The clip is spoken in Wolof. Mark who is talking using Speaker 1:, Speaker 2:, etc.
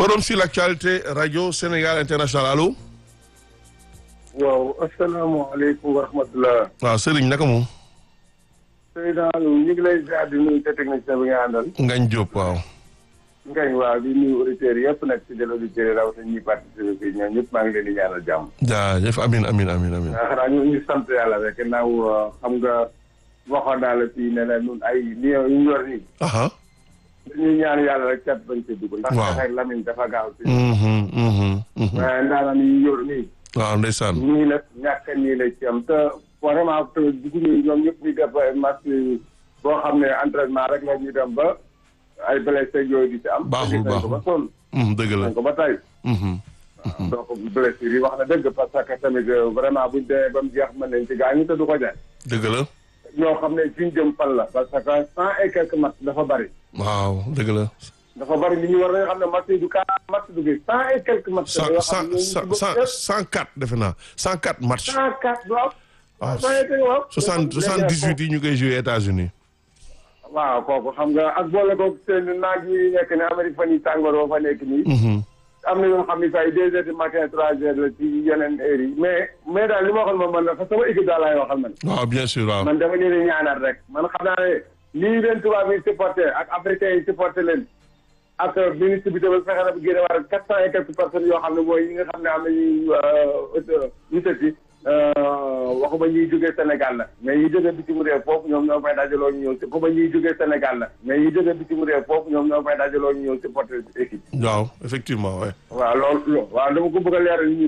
Speaker 1: forum sur l'actualité rajo Sénégal international allo.
Speaker 2: waaw asalaamaaleykum wa rahmatulah.
Speaker 1: waaw Serigne naka moom.
Speaker 2: Seydina Aliou ñu ngi lay ziar di nuyu te technicien bi nga àndal.
Speaker 1: Ngañ Diop waaw.
Speaker 2: Ngañ waaw di nuyu auditeurs yëpp nag ci jël auditeurs yi rawatina ñuy participer fii ñoom ñëpp maa ngi leen di ñaanal jàmm.
Speaker 1: jaajëf amin amin amin amin.
Speaker 2: waaw xanaa ñu ñu sant yàlla rek naaw xam nga waxoon naa la fii ne la ñun ay lion yu ñu yor nii.
Speaker 1: aha
Speaker 2: dañuy ñaan yàlla rek cat bañ ci dugg. ndax
Speaker 1: Waaw.
Speaker 2: dafay Lamine dafa gaaw si.
Speaker 1: mhm mhm mhm.
Speaker 2: waaye ndaanaan yi ñu yor nii.
Speaker 1: waaw ndeysaan.
Speaker 2: nii nag ñàkk nii la ci am te vraiment te dugub ñoom ñëpp ñu def ay match boo xam ne entraînement rek la ñuy dem ba ay blessé yooyu di ci am.
Speaker 1: Baaxul,
Speaker 2: gis nañ ko ba
Speaker 1: baaxul.
Speaker 2: sonn.
Speaker 1: Mhm, dëgg la.
Speaker 2: nañ ko ba tey.
Speaker 1: Mhm.
Speaker 2: donc blessure yi wax na dëgg parce que tamit vraiment buñ demee ba mu jeex mën nañ ci gaañu te du ko jaay.
Speaker 1: dëgg la.
Speaker 2: ñoo xam ne fi ñu jëm fan la parce que cent et quelques match dafa bari.
Speaker 1: waaw dëgg la.
Speaker 2: dafa bari li ñu war a xam ne match yi du kaa match du gis cent et quelques match.
Speaker 1: cent
Speaker 2: yoo
Speaker 1: cent
Speaker 2: xam ne ñooñu ci
Speaker 1: cent
Speaker 2: bokk
Speaker 1: cent
Speaker 2: yëpp
Speaker 1: cent quatre defe naa cent quatre match.
Speaker 2: cent quatre waaw.
Speaker 1: waaw
Speaker 2: cent et quelques waaw.
Speaker 1: soixante soixante dix huit yi ñu koy joué États-Unis
Speaker 2: waaw kooku xam nga ak boole ko seen naaj yi nekk ne Amérique fan yi tàngoor ba fa nekk nii.
Speaker 1: Mhm.
Speaker 2: am na yoo xam ne say deux heures du matin trois heures la ci yeneen heures yi mais mais daal li ma waxoon moom man dafa sama équipe daal laay waxal man.
Speaker 1: waaw bien sûr waaw.
Speaker 2: man dama leen di ñaanal rek man xam naa ne lii leen tubaab yi supporté ak africains yi supporté leen ak ministre bi tamit fexe na bu génne war quatre cent et quelques personnes yoo xam ne mooy ñi nga xam ne am nañu ñu tëddi waxuma ñuy jógee Sénégal la mais ñi jógee bitim réew foofu ñoom ñoo fay dajaloo ñu ñëw si waxuma ñuy jógee Sénégal la mais ñi jógee bitim réew foofu ñoom ñoo fay dajaloo ñu ñëw supporté équipe
Speaker 1: waaw effectivement ouais.
Speaker 2: waaw loolu waaw dama ko bëgg a leeral nit ñi